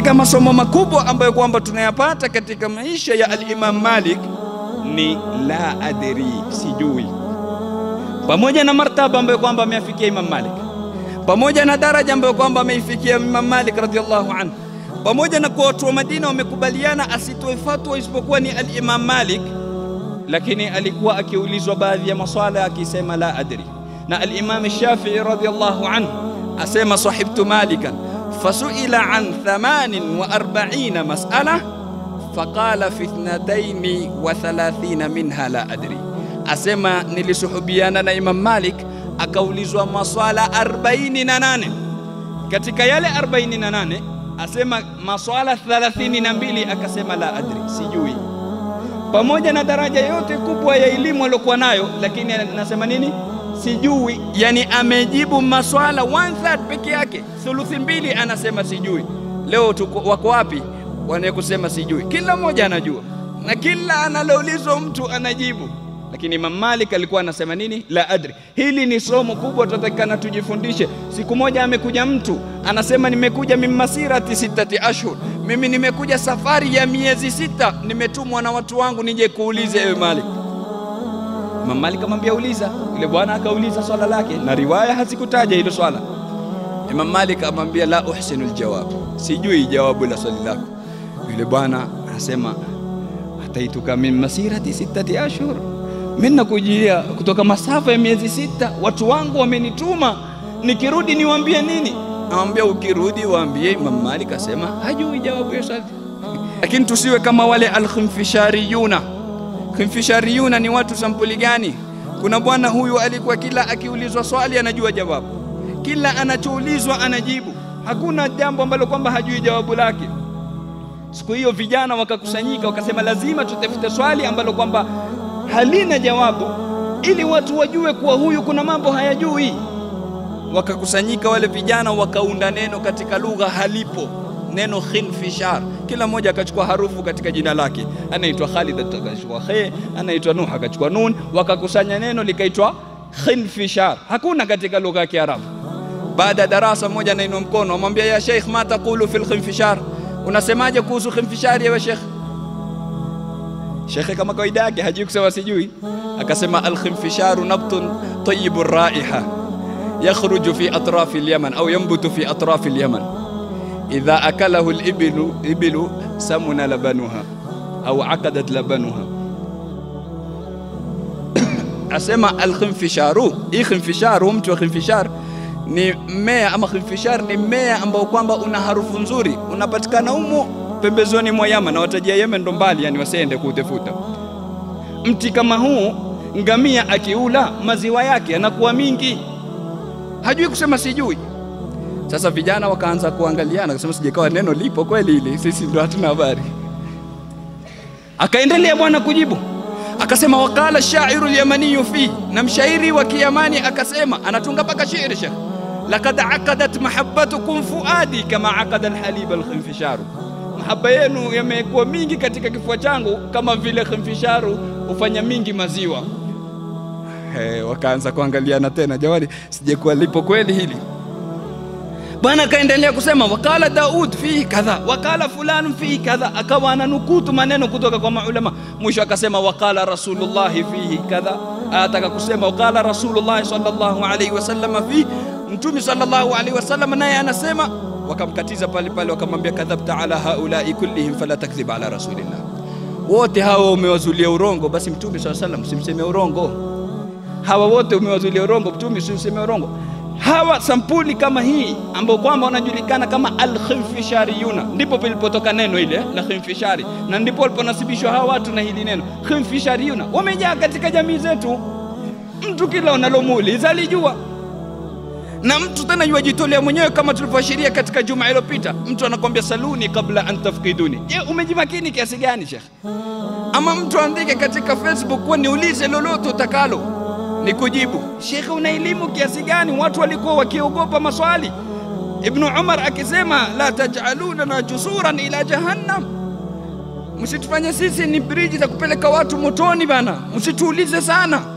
katika masomo makubwa ambayo kwamba tunayapata katika maisha ya al-Imam Malik ni la adri, sijui. Pamoja na martaba ambayo kwamba ameafikia Imam Malik, pamoja na daraja ambayo kwamba ameifikia Imam Malik radhiallahu anhu, pamoja na kuwa watu wa Madina wamekubaliana asitoe fatwa isipokuwa ni al-Imam Malik, lakini alikuwa akiulizwa baadhi ya maswala akisema la adri. Na al-Imam Shafi'i radhiallahu anhu asema sahibtu malikan fasuila an 48 mas'ala faqala fi ithnataini wa thalathina minha la adri, asema nilisuhubiana na Imam Malik akaulizwa maswala 48 katika yale 48 asema maswala 32 akasema la adri, sijui. Pamoja na daraja yote kubwa ya elimu aliyokuwa nayo, lakini anasema nini? Sijui. Yani amejibu maswala one third peke yake, thuluthi mbili anasema sijui. Leo tuko wako wapi wane kusema sijui? Kila mmoja anajua na kila analoulizwa mtu anajibu, lakini Imam Malik alikuwa anasema nini? La adri. Hili ni somo kubwa, tutatakikana tujifundishe. Siku moja amekuja mtu anasema, nimekuja min masirati sittati ashhur, mimi nimekuja safari ya miezi sita, nimetumwa na watu wangu nije kuulize ewe Malik. Imam Malik amwambia uliza. Yule bwana akauliza swala lake, na riwaya hazikutaja hilo swala. Imam Malik amwambia la uhsinu aljawab, sijui jawabu la swali lako. Yule bwana anasema ataituka min masirati sittati ashhur, mimi nakujia kutoka masafa ya miezi sita, watu wangu wamenituma, nikirudi niwaambie nini? Namwambia ukirudi waambie. Imam Malik asema hajui jawabu ya swali, lakini tusiwe kama wale alkhimfishariyuna. Khimfishariyuna ni watu sampuli gani? Kuna bwana huyu alikuwa kila akiulizwa swali anajua jawabu, kila anachoulizwa anajibu, hakuna jambo ambalo kwamba hajui jawabu lake. Siku hiyo vijana wakakusanyika, wakasema lazima tutafute swali ambalo kwamba halina jawabu, ili watu wajue kuwa huyu kuna mambo hayajui. Wakakusanyika wale vijana, wakaunda neno katika lugha halipo, neno khinfishar. Kila mmoja akachukua harufu katika jina lake, anaitwa Khalid akachukua khe, anaitwa Nuh akachukua nun, wakakusanya neno likaitwa khinfishar. Hakuna katika lugha ya Kiarabu. Baada ya darasa, mmoja anainua mkono, amwambia ya Sheikh, ma taqulu fil khinfishar Unasemaje kuhusu khinfishari ewe Sheikh? Sheikh kama kawaida yake hajui kusema sijui, akasema alkhinfisharu nabtun tayyibu raiha yakhruju fi atrafi alyaman au yanbutu fi atrafi alyaman idha akalahu alibilu ibilu samuna labanuha au akadat labanuha. Asema alkhinfisharu, hii khinfisharu, mtu wa khinfishar ni mmea ama khinfishar ni mmea ambao kwamba una harufu nzuri, unapatikana humo pembezoni mwa Yaman, na watajia Yemen ndo mbali, yani wasiende kuutafuta. Mti kama huu, ngamia akiula maziwa yake yanakuwa mingi, hajui kusema sijui. Sasa vijana wakaanza kuangaliana, kusema sijakawa neno lipo kweli hili, sisi ndo hatuna habari. Akaendelea bwana kujibu akasema, waqala shairu lyamaniyu fi, na mshairi wa Kiyamani akasema, anatunga mpaka shairi shekh Lakad aqadat mahabbatukum fuadi kama aqada alhalib alkhinfisharu, mahaba yenu yamekuwa mingi katika kifua changu kama vile khinfisharu hufanya mingi maziwa. Hey, wakaanza kuangaliana tena, jamani, sijakuwa lipo kweli hili bwana. Akaendelea kusema wakala Daud fihi kadha, wakala fulani fihi kadha, akawa ananukutu maneno kutoka kwa maulama. Mwisho akasema wakala rasulullahi fihi kadha, ataka kusema wakala rasulullahi sallallahu alayhi wasallam fihi Mtume sallallahu alaihi wasallam naye anasema, wakamkatiza pale pale, wakamwambia kadhabta ala haulai kullihim fala takdhib ala rasulillah, wote hawa umewazulia urongo, basi Mtume sallallahu alaihi wasallam usimseme urongo. Hawa wote umewazulia urongo, Mtume usimseme urongo. Hawa sampuli kama hii ambao kwamba wanajulikana kama alkhinfishariyuna, ndipo pilipotoka neno ile la khinfishari, na ndipo waliponasibishwa hawa watu na hili neno khinfishariyuna. Wamejaa katika jamii zetu, mtu kila unalomuuliza alijua na mtu tena yuwajitolea mwenyewe kama tulivyoashiria katika juma iliyopita. Mtu anakwambia saluni kabla an tafkiduni. Je, umejimakini kiasi gani shekh? Ama mtu andike katika Facebook kuwa niulize lolote utakalo ni kujibu. Shekhe, una elimu kiasi gani? Watu walikuwa wakiogopa maswali. Ibnu Umar akisema la tajalunana jusuran ila jahannam, msitufanye sisi ni briji za kupeleka watu motoni bana, msituulize sana